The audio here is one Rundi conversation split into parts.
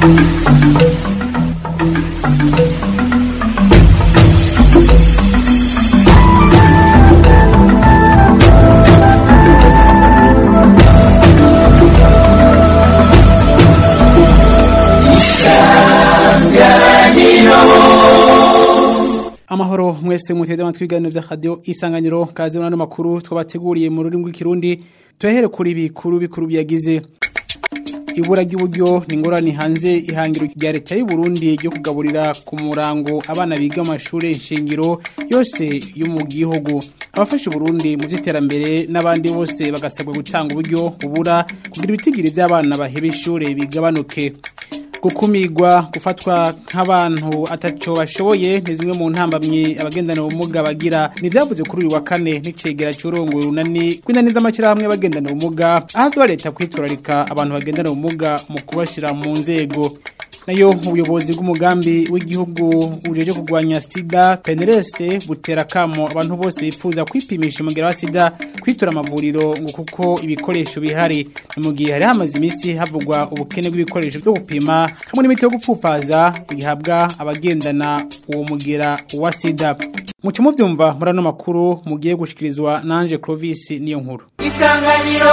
amahoro mwese muteze amatwi ibiganiro vya radio isanganiro kaze muri ano makuru twabateguriye mu rurimi rw'ikirundi tuyahere kuri bikuru bikuru byagize ibura ry'uburyo ni ingorane hanze ihangiro rya leta y'u Burundi ryo kugaburira ku murango abana biga amashuri shingiro yose yo mu gihugu abafasha Burundi mu by'iterambere n'abandi bose bagasabwa gutanga uburyo bubura kugira ibitigiri by'abana baheba ishuri bigabanuke gukumigwa gufatwa nk'abantu ataco bashoboye ni zimwe mu ntambamye abagendana ubumuga bagira ni byavuze kuri uyu wa kane n'icegera cy'urongo runani kw'inani z'amashyirahamwe y'abagendana ubumuga ahazwa leta kwiturarika abantu bagendana ubumuga mu kubashyira mu nzego nayo ubuyobozi bw'umugambi w'igihugu ujeje kurwanya sida penerese butera kamo abantu bose bifuza kwipimisha umugera wa sida kwitura amavuriro ngo kuko ibikoresho bihari ni mu gihe hari hamaze iminsi havugwa ubukene bw'ibikoresho byo gupima hamwe n'imiti yo gupfupaza ihabwa abagendana uwo mugera wa sida mucyo mubyumva muri ano makuru mugiye gushikirizwa nanje Clovis niyo nkuru isanganiro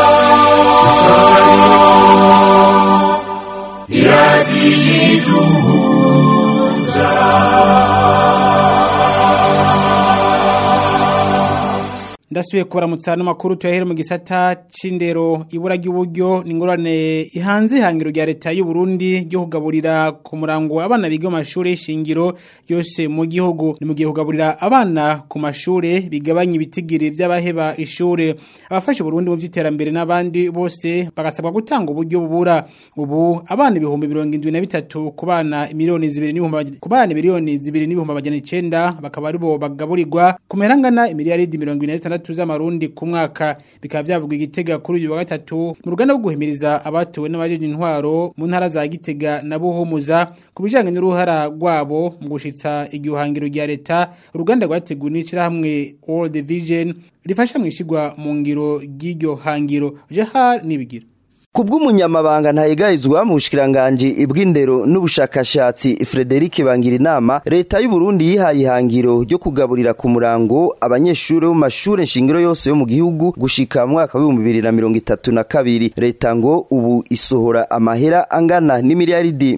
ndasubiye kubaramutsa ano makuru tuyahere mu gisata c'indero ibura ry'uburyo ni ingorane ihanze ihangiro rya leta y'u Burundi ryo kugaburira ku murango abana biga mu mashuri shingiro yose mu gihugu ni mu gihe kugaburira abana ku mashuri bigabanya ibitigiri by'abaheba ishure abafasha Burundi mu by'iterambere n'abandi bose bagasabwa gutanga uburyo bubura ubu abana ibihumbi mirongo indwi na bitatu ku bana miliyoni zibiri n'ibihumbi ku bana miliyoni zibiri n'ibihumbi amajana icenda bakaba aribo bagaburirwa ku merangana imiliyaridi mirongo ine na zitandatu z'amarundi ku mwaka bikaba byavugwa igitega kuri uyu wa gatatu mu ruganda rwo guhimiriza abatowe n'abajeje intwaro mu ntara za Gitega na Buhumuza ku bijanye n'uruhara rwabo mu gushitsa igihangiro rya leta uruganda rwateguwe n'ishirahamwe World Vision rifasha mu ishigwa mu ngiro ry'iryo hangiro Jehar nibigira Kubw'umunyamabanga ntayegayizwa mu bushikiranganje bw'indero n'ubushakashatsi Frederic Bangirinama leta y'u Burundi yihaye ihangiro ryo kugaburira ku murango abanyeshuri bo mashure nshingiro yose yo mu gihugu gushika mu mwaka wa 2032 leta ngo ubu isohora amahera angana n'imiliyaridi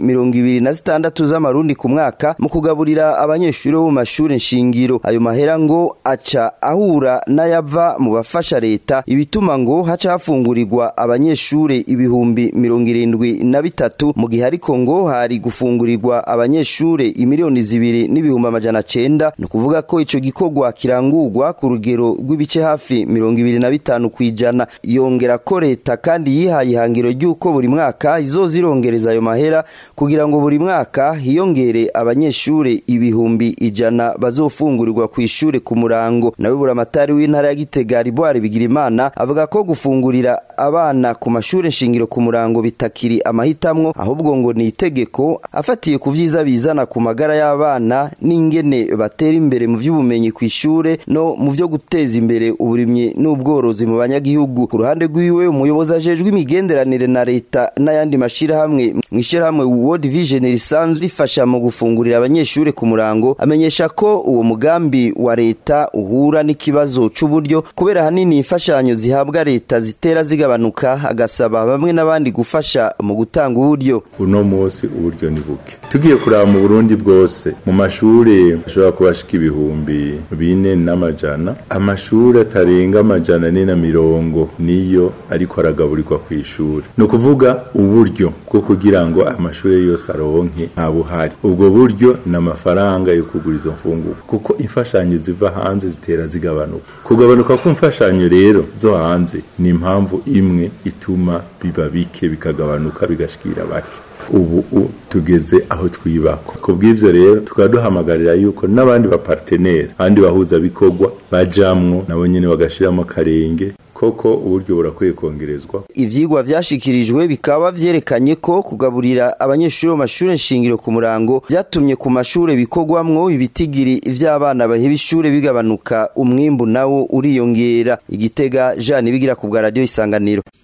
26 z'amarundi ku mwaka mu kugaburira abanyeshuri bo mu mashure nshingiro ayo mahera ngo aca ahura n'ayava mu bafasha leta ibituma ngo haca hafungurirwa abanyeshure ibihumbi mirongo irindwi na bitatu mu gihe ariko ngo hari gufungurirwa abanyeshure imiliyoni zibiri n'ibihumbi amajana cenda ni ukuvuga ko ico gikorwa kirangurwa ku rugero rw'ibice hafi mirongo ibiri na bitanu kw'ijana yongera ko leta kandi yihaye ihangiro ry'uko buri mwaka izoza irongereza ayo mahera kugira ngo buri mwaka hiyongere abanyeshure ibihumbi ijana bazofungurirwa kw'ishure ku murango nawe buramatari w'intara ya Gitega Riboire Bigirimana avuga ko gufungurira abana ku mashure shingiro ku murango bitakiri amahitamwo ahubwo ngo ni itegeko afatiye ku vyiza bizana ku magara y'abana n'ingene batera imbere mu vy'ubumenyi kw'ishure no mu vyo guteza imbere uburimyi n'ubworozi mu banyagihugu ku ruhande rwiwe umuyobozi ajejwe imigenderanire na leta n'ayandi mashirahamwe mw'ishirahamwe World Vision risanzwe rifasha mu gufungurira abanyeshure ku murango amenyesha ko uwo mugambi wa leta uhura n'ikibazo c'uburyo kubera hanini imfashanyo zihabwa leta zitera zigabanuka agasaba bamwe n'abandi gufasha mu gutanga uburyo uno munsi uburyo ni buke tugiye kuraba mu Burundi bwose mu mashuri ashobora kubashika ibihumbi bine n'amajana amashuri atarenga amajana ane na mirongo niyo ariko aragaburirwa ku ishuri ni ukuvuga uburyo bwo kugira ngo amashuri yose aronke nta buhari ubwo buryo ni amafaranga yo kugura izo mfungurwa kuko imfashanyo ziva hanze zitera zigabanuka kugabanuka kw'imfashanyo rero zo hanze ni impamvu imwe ituma biba bike bikagabanuka bigashikira bake ubu tugeze aho twibakwa ku bw'ivyo rero tukaba duhamagarira yuko n'abandi bapartenere abandi bahuza bikorwa bajamwo nabo nyene bagashiramo akarenge koko uburyo burakwiye kongerezwa ivyigwa vyashikirijwe bikaba vyerekanye ko kugaburira abanyeshuri mu mashure nshingiro ku murango vyatumye ku mashure bikorwamwo ibitigiri vy'abana baheba ishure bigabanuka umwimbu nawo uriyongera igitega Jean bigira ku bwa radio isanganiro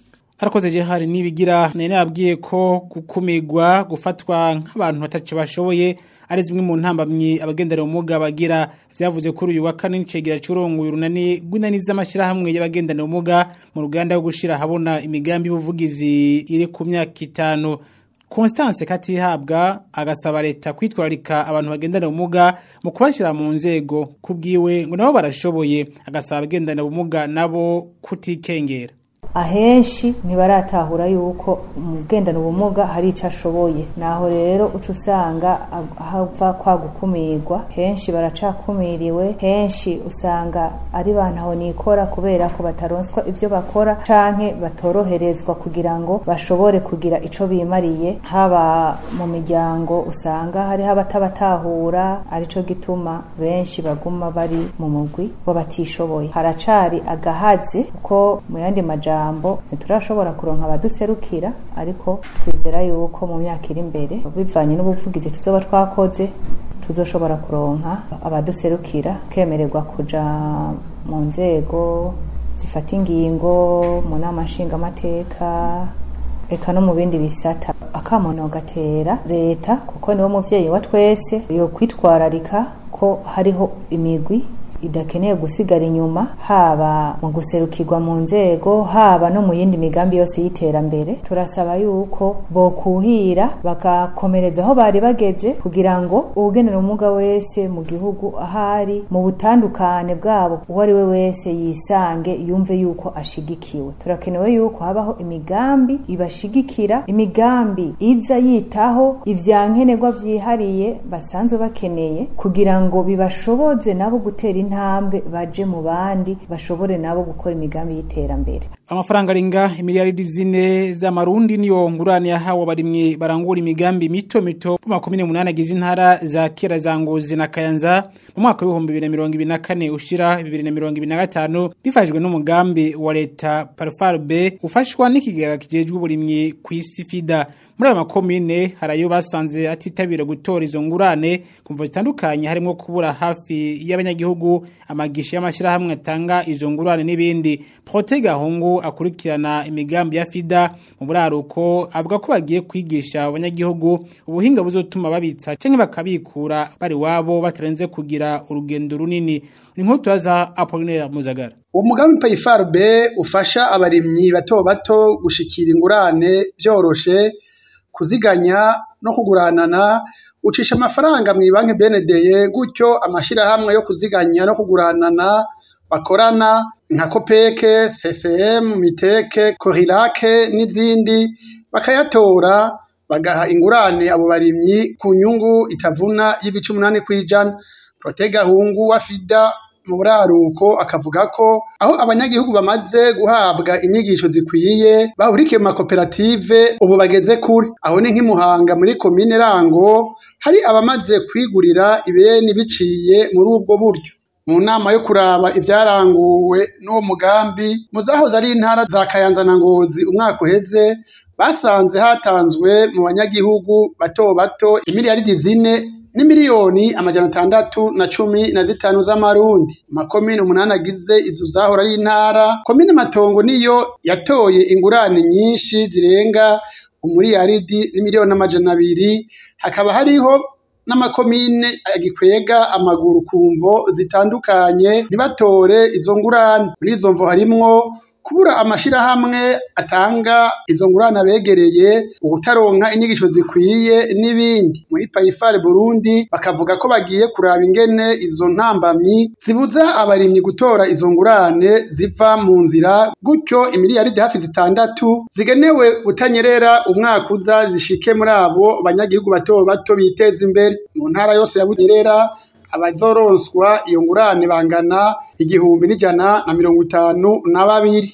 Harakoze je hari nibigira nene yabwiye ko gukumirwa gufatwa nk'abantu batace bashoboye ari zimwe mu ntambamyi abagendera umuga bagira vyavuze kuri uyu wa kane n'icegera c'urongoye urunani gw'inani z'amashirahamwe y'abagendana umuga mu ruganda rwo gushira habona imigambi y'ubuvugizi iri ku myaka itanu Constance Katihabwa agasaba leta kwitwararika abantu bagendana ubumuga mu kubashira mu nzego kubwiwe ngo nabo barashoboye agasaba abagendana ubumuga nabo kutikengera ahenshi ntibaratahura yuko umugendana ubumuga hari icyo ashoboye naho rero uca usanga hava kwa gukumirwa henshi baracakumiriwe henshi usanga ari bantaho nikora kubera ko bataronswa ibyo bakora canke batoroherezwa kugira ngo bashobore kugira ico bimariye haba mu miryango usanga hariho abatabatahura arico gituma benshi baguma bari mu mugwi w'abatishoboye haracari agahazi kuko mu yandi majambo ijambo ntiturashobora kuronka abaduserukira ariko twizera yuko mu myaka iri imbere bivanye n'ubuvugizi tuzoba twakoze tuzoshobora kuronka abaduserukira kemererwa kuja mu nzego zifata ingingo mu nama nshingamateka eka no mu bindi bisata akamono gatera leta kuko niwo muvyeyi wa twese yo kwitwararika ko hariho imigwi idakeneye gusigara inyuma haba mu guserukirwa mu nzego haba no mu yindi migambi yose y'iterambere turasaba yuko bokuhira bagakomereza aho bari bageze kugira ngo uwugenera ubumuga wese mu gihugu ahari mu butandukane bwabo uwo ari we wese yisange yumve yuko ashigikiwe turakenewe yuko habaho imigambi ibashigikira imigambi iza yitaho ivyankenerwa vyihariye basanzwe bakeneye kugira ngo bibashoboze nabo gutera intambwe baje mu bandi bashobore nabo gukora imigambi y'iterambere amafaranga arenga imiliyaridi zine z'amarundi niyo ngurane yahawe abarimyi barangura imigambi mito mito mu makumyabiri n'umunani agize intara za kera za ngozi na kayanza mu mwaka w'ibihumbi bibiri na mirongo ibiri na kane ushira bibiri na mirongo ibiri na gatanu bifashijwe n'umugambi wa leta parufarbe ufashwa n'ikigega kijejwe uburimyi ku isi fida muri ayo makomine hari ayo basanze atitabira gutora izo ngurane kumva zitandukanye harimo kubura hafi y'abanyagihugu amagisha y'amashyirahamwe atanga izo ngurane n'ibindi prote gahungu akurikirana imigambi ya fida mu buraruko avuga ko bagiye kwigisha abanyagihugu ubuhinga buzotuma babitsa canke bakabikura bari wabo batarenze kugira urugendo runini ni nk'utu tubaza Apollinaire Muzagara uwo mugambi payifarbe ufasha abarimyi bato bato gushikira ingurane byoroshe kuziganya no kuguranana ucisha amafaranga mu banki benedeye gutyo amashirahamwe yo kuziganya no kuguranana bakorana nka kopeke CCM miteke korilake n'izindi bakayatora bagaha ingurane abo barimyi ku nyungu itavuna y'ibice umunani kwijana protega hungu wa fida mu buraruko akavuga ko aho abanyagihugu bamaze guhabwa inyigisho zikwiye bahurikiye mu makoperative ubu bageze kure aho ni nk'imuhanga muri komine rango hari abamaze kwigurira ibeni biciye muri ubwo buryo mu nama yo kuraba ivyaranguwe n'uwo mugambi mu zahoze ari intara za kayanza na ngozi umwaka uheze basanze hatanzwe mu banyagihugu bato bato imiliyaridi zine n'imiliyoni amajana atandatu na cumi na zitanu z'amarundi makomine umunani agize izo zahora ari intara komine matongo niyo yatoye ingurane nyinshi zirenga umuriyaridi n'imiliyoni amajana abiri hakaba hariho n'amakomine agikwega amaguru ku mvo zitandukanye ntibatore izo ngurane muri izo mvo harimwo kubura amashirahamwe atanga izo ngurane abegereye ubutaronka inyigisho zikwiye n'ibindi muri payifare burundi bakavuga ko bagiye kuraba ingene izo ntambamyi zibuza abarimyi gutora izo ngurane ziva mu nzira gutyo imiliyaridi hafi zitandatu zigenewe butanyerera umwaka uza zishike muri abo banyagihugu bato bato biteza imbere mu ntara yose ya bunyerera abazoronswa iyo ngurane bangana igihumbi n'ijana na mirongo itanu na babiri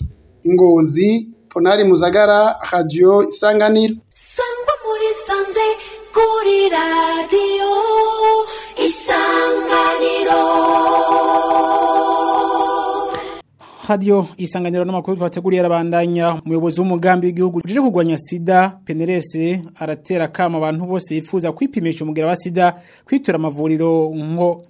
ingozi ponari muzagara radio isanganiro sangwa muri sanze kuri radio isanganiro Radio isanganiro n'amakuru twateguriye arabandanya umuyobozi w'umugambi w'igihugu uje kugwanya sida PNRS aratera kama abantu bose bifuza kwipimisha umugera wa sida kwitura amavuriro nko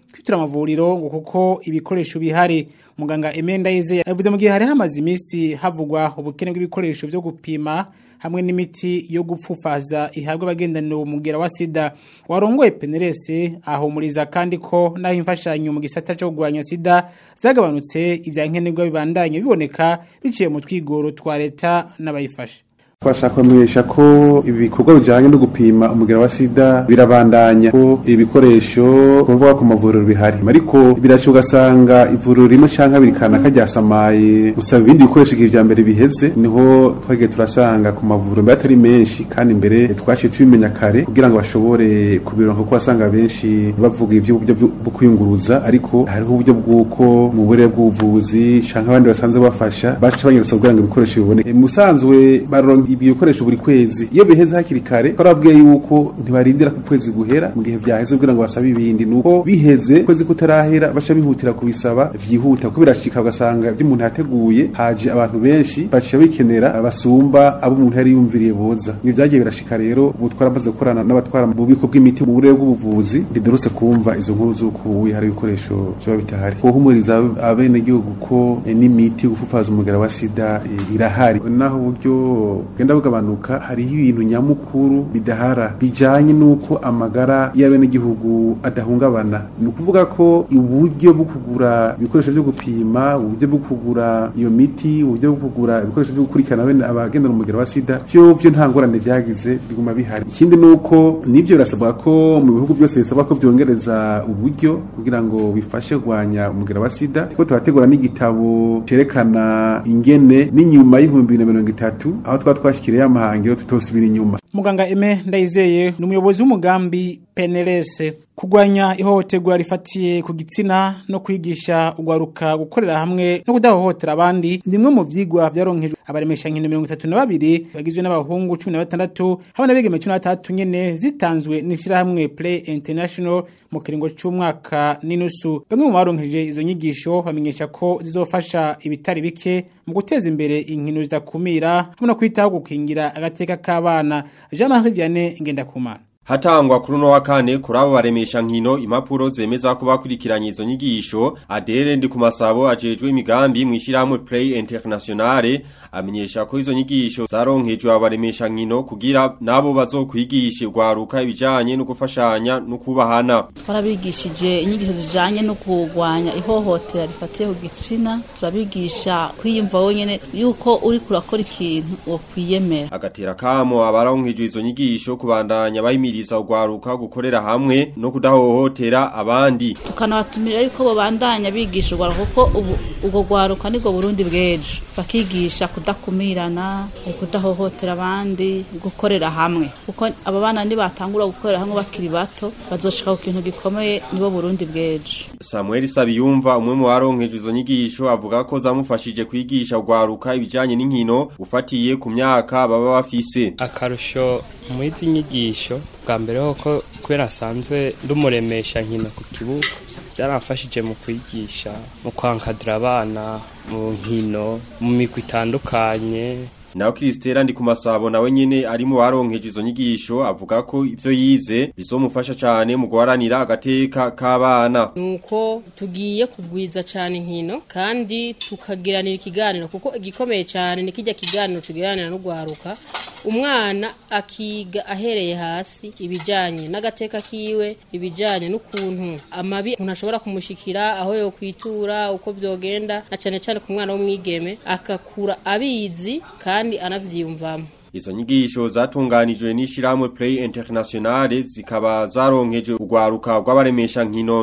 kwitura amavuriro ngo kuko ibikoresho bihari muganga Emenda Ize yavuze mu gihe hari hamaze iminsi havugwa ubukene bw'ibikoresho byo gupima hamwe n'imiti yo gupfufaza ihabwa abagendana umugera wa sida warongoye penerese ahumuriza kandi ko naho imfashanyo mu gisata cyo kurwanya sida zagabanutse ibya nkenerwa bibandanye biboneka biciye mu twigoro twa leta n'abayifashe twashaka kumenyesha ko ibi bikorwa bijyanye no gupima umugera wa sida birabandanya ko ibikoresho kuvuga ku mavuriro bihari ariko birashoboka ugasanga ivuriro rimwe cyangwa abiri kanaka ryasamaye gusaba ibindi bikoresho igihe bya mbere biheze niho twagiye turasanga ku mavuriro mbere atari menshi kandi mbere twaciye tubimenya kare kugira ngo bashobore kubironka kuko wasanga benshi bavuga iby'uburyo bwo kwiyunguruza ariko hariho uburyo bw'uko mu burere bw'ubuvuzi cyangwa abandi basanzwe bafasha baca banyeretse kugira ngo ibikoresho biboneke musanzwe baronka ibi bikoresho buri kwezi iyo biheze hakiri kare twarabwiye yuko ntibarindira ku kwezi guhera mu gihe byaheze kugira ngo basabe ibindi nuko biheze kwezi kutarahera baca bihutira kubisaba vyihuta kuko birashika ugasanga ibyo umuntu yateguye haje abantu benshi baca bikenera abasumba abo umuntu yari yumviriye boza ibi byagiye birashika rero ubu twaramaze gukorana n'abatwara mu bubiko bw'imiti mu burere bw'ubuvuzi ntidurutse kumva izo nkuru z'uko ubu hari ibikoresho biba bitahari kuhumuriza abenegihugu ko n'imiti yo gufufaza umugera wa sida irahari naho uburyo bugenda bugabanuka hariho ibintu nyamukuru bidahara bijanye n'uko amagara y'abenegihugu adahungabana ni ukuvuga ko uburyo bwo kugura ibikoresho byo gupima uburyo bwo kugura iyo miti uburyo bwo kugura ibikoresho byo gukurikirana bene abagendana umugera wa sida byo byo nta ngorane byagize biguma bihari ikindi ni uko nibyo birasabwa ko mu bihugu byose bisabwa ko byongereza uburyo kugira ngo bifashe kurwanya umugera wa sida ko tubategura n'igitabo cyerekana ingene n'inyuma y'ibihumbi bibiri na mirongo itatu aho twaba twashikiriye amahangiro tutosubira inyuma muganga Eme Ndayizeye ni umuyobozi w'umugambi PNLS kugwanya ihohoterwa rifatiye ku gitsina no kwigisha ugwaruka gukorera hamwe no kudahohotera abandi nimwe mu vyigwa vyaronkejwe abaremesha nkino 32 bagizwe n'abahungu 16 hamwe n'abigeme 13 nyene zitanzwe n'ishira hamwe Play International mu kiringo c'umwaka n'inusu bamwe mu baronkeje izo nyigisho bamenyesha ko zizofasha ibitari bike mu guteza imbere inkino zidakumira hamwe no kwitaho gukingira agateka k'abana Jean-Marie Vianney Ngendakumana Hatangwa kuri uno wa kane kuri abo baremesha nkino impapuro zemeza ko bakurikiranye izo nyigisho Adele ndi ku masabo ajejwe imigambi mu ishyirahamwe Play Internationale amenyesha ko izo nyigisho zaronkejwe abaremesha nkino kugira nabo bazokwigisha ugwaruka ibijanye no gufashanya no kubahana twarabigishije inyigisho zijanye no kurwanya ihohotera rifatiye ku gitsina turabigisha kwiyumva wonyene yuko uri kurakora ikintu wo kwiyemera agatera kamo abaronkejwe izo nyigisho kubandanya bayimira kubahiriza ugwaruka gukorera hamwe no kudahohotera abandi tukanabatumira yuko bobandanya bigisha ugwaruka kuko ubu ubwo gwaruka nibwo Burundi bwejo bakigisha kudakumirana kudahohotera abandi gukorera hamwe kuko aba bana nibatangura gukorera hamwe bakiri bato bazoshika ku kintu gikomeye nibo Burundi bwejo Samuel Sabiyumva umwe mu baronkejwe izo nyigisho avuga ko zamufashije kwigisha ugwaruka ibijanye n'inkino ufatiye ku myaka baba bafise akarusho mu izi nyigisho bwa mbere ko kubera asanzwe ndumuremesha nkino ku kibuga byaramfashije mu kwigisha mu kwankadira abana mu nkino mu migwi itandukanye naho Kristera ndi kumasabo nawe nyene ari mu baronkeje izo nyigisho avuga ko ivyo yize bizomufasha cyane mu guharanira agateka k'abana nuko tugiye kugwiza cyane inkino kandi tukagiranira ikiganiro kuko igikomeye cyane ni kijya kiganiro tugiranira no gwaruka umwana akiga ahereye hasi ibijanye n'agateka kiwe ibijanye n'ukuntu amabi umuntu ashobora kumushikira aho yo kwitura uko byogenda na cyane cyane ku mwana w'umwigeme akakura abizi kandi anavyiyumvamo Izo nyigisho zatunganijwe n'ishiramwe Play Internationale zikaba zaronkeje ugwaruka rw'abaremesha nkino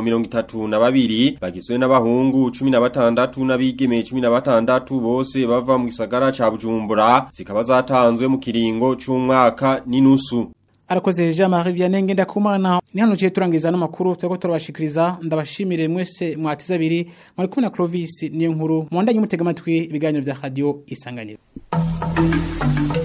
32 bagizwe n'abahungu 16 n'abigeme 16 bose bava mu gisagara ca Bujumbura zikaba zatanzwe mu kiringo c'umwaka n'inusu Arakoze Jean-Marie Vianney Ngendakumana ni hano ciye turangiza no makuru twego turabashikiriza ndabashimire mwese mwatiza abiri muri kumwe na Clovis niyo nkuru mwandanye mutega amatwi ibiganiro vya radio isanganiro